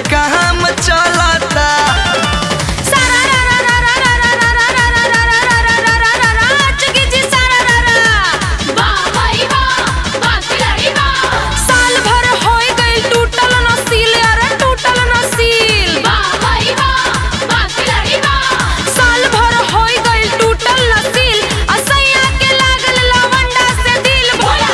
काम चलता साल भर होई गइल टूटल नसील अरे टूटल नसील साल भर होई गइल टूटल नसील असैया के लागल लवंडा से दिल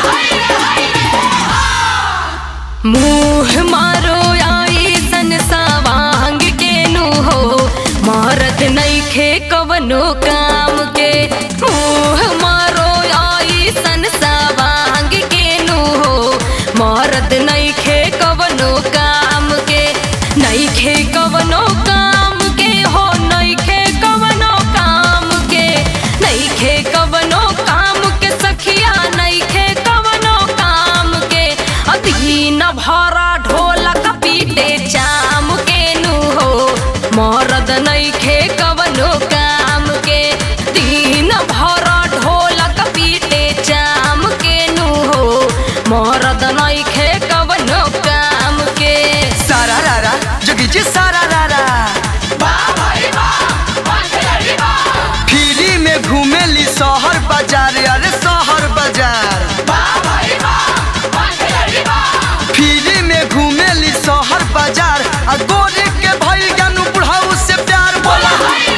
मुंह मारो आई सन सवांग के नु हो मारत नइखे कवनो काम के मुंह मारो आई सन सवांग के नु हो मारत नइखे कवनो काम के नइखे कवनो काम के हो नइखे कवनो काम के नइखे कवनो काम के सखिया नइखे कवनो काम के अधीन भरा ढोलक पीटे चाम के नु हो मरद नइखे कवनो काम के दीन भरा ढोलक पीटे चाम के नु हो मरद नइखे कवनो काम के सारा रारा जोगी जी सारा रारा फ्री में घूमेली शहर बाजार अरे शहर बाजार फ्री में घूमेली शहर बाजार आ गोरे के भइल जानू बुढ़ाऊ से प्यार बोला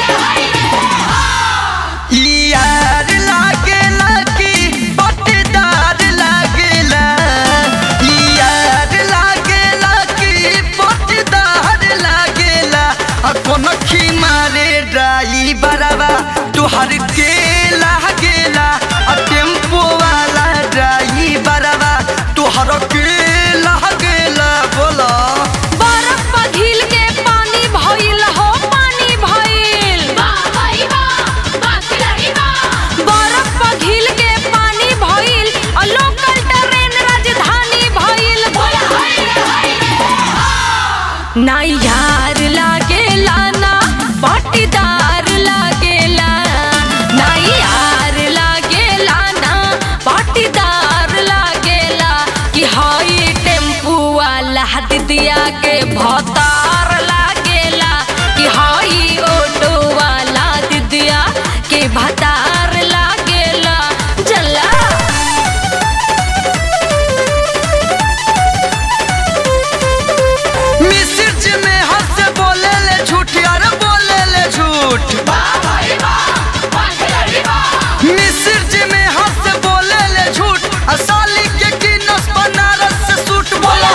ई यार लागेला कि पट्टेदार लागेला ई यार लागेला कि पट्टेदार लागेला आ कोनो खी मारे ड्राइवरवा तुहर के लागेला आ टेम्पो वाला ड्राइवरवा तुहर के लागेला बोला बरफ पघिल के पानी भइल हो पानी भइल बरफ पघिल के पानी भइल और लोकल ट्रेन राजधानी भइल ना यार लागेला ना पाटीदार लागेला ना यार लागेला ना पाटीदार लागेला कि हई टेम्पू वाला दिदिया के भतार लागेला कि हई ऑटो वाला दिदिया के भतार लागेला जला मिसिर जी में हंस बोले ले झूठ यार बोले ले झूठ मिसिर जी में हंस बोले ले झूठ आ साली के गिनस बनारस से सूट बोला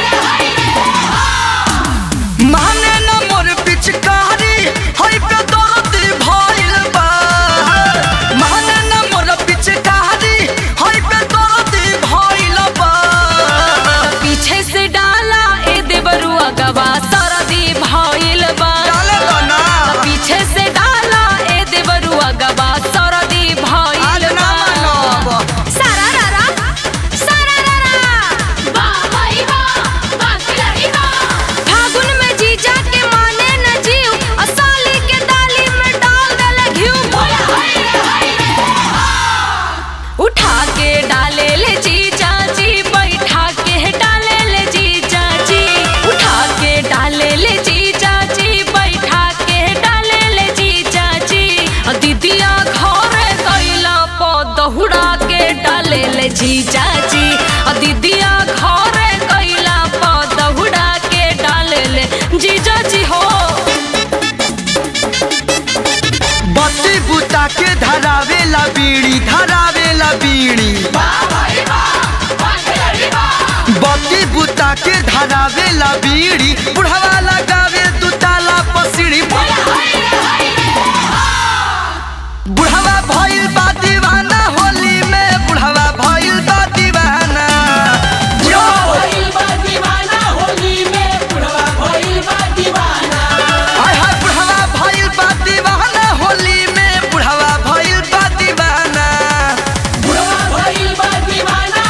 माने न मोर पिचकारी हई पे दर्द भइल बा माने न मोर पिचकारी हई पे दर्द भइल बा पीछे से डाला ए देवरुआ गवा सरदी भइल बा डाले दो ना पीछे से डाला ए देवरुआ गवा सरदी भइल आज ना बा मानब सारा रारा सारा रारा फागुन में जीजा के माने न जीव असाली के डाली में डाल दले घिउ उठा के डाले ले जी चाची बैठा के डाले ले जी चाची उठा के डाले ले जी चाची बैठा के डाले ले जी चाची अ दीदिया घरे कैला प दहुड़ा के डाले ले जी चाची अ दीदिया घरे कैला प दहुड़ा के डाले ले जी चाची हो बत्ती बुता के धरावेला बीड़ी धरावेला बीड़ी बत्ती बुता के धरावेला बीड़ी बुढ़वा लगावे दू ताला पसीड़ी बुढ़वा भइल बा दीवाना होली में बुढ़वा भइल बा दीवाना जो हाय हाय बुढ़वा भइल बा दीवाना होली में बुढ़वा भइल बा दीवाना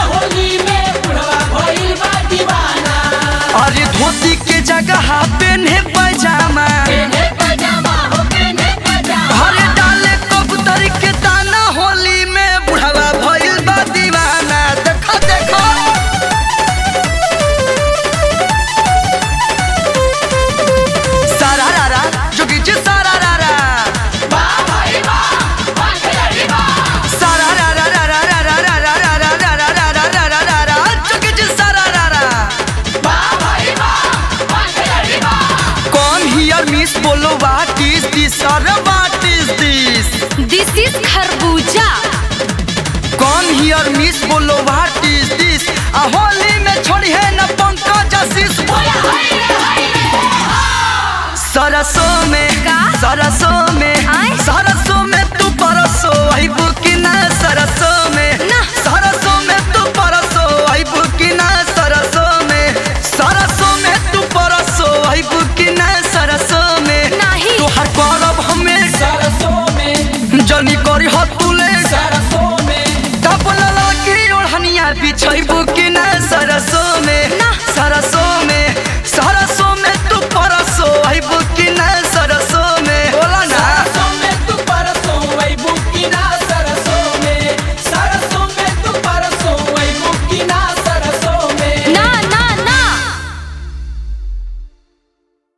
अरे धोती के जगह पेन्हे हियर मिस बोलो व्हाट इज दिस और what is this this is खरबूजा कौन हियर मिस बोलो व्हाट इज दिस आ होली में छोड़ी है न पंकज आशीष सरसों में का? सरसों में आय? सरसों में तू परसो आई बुकिना सरसों में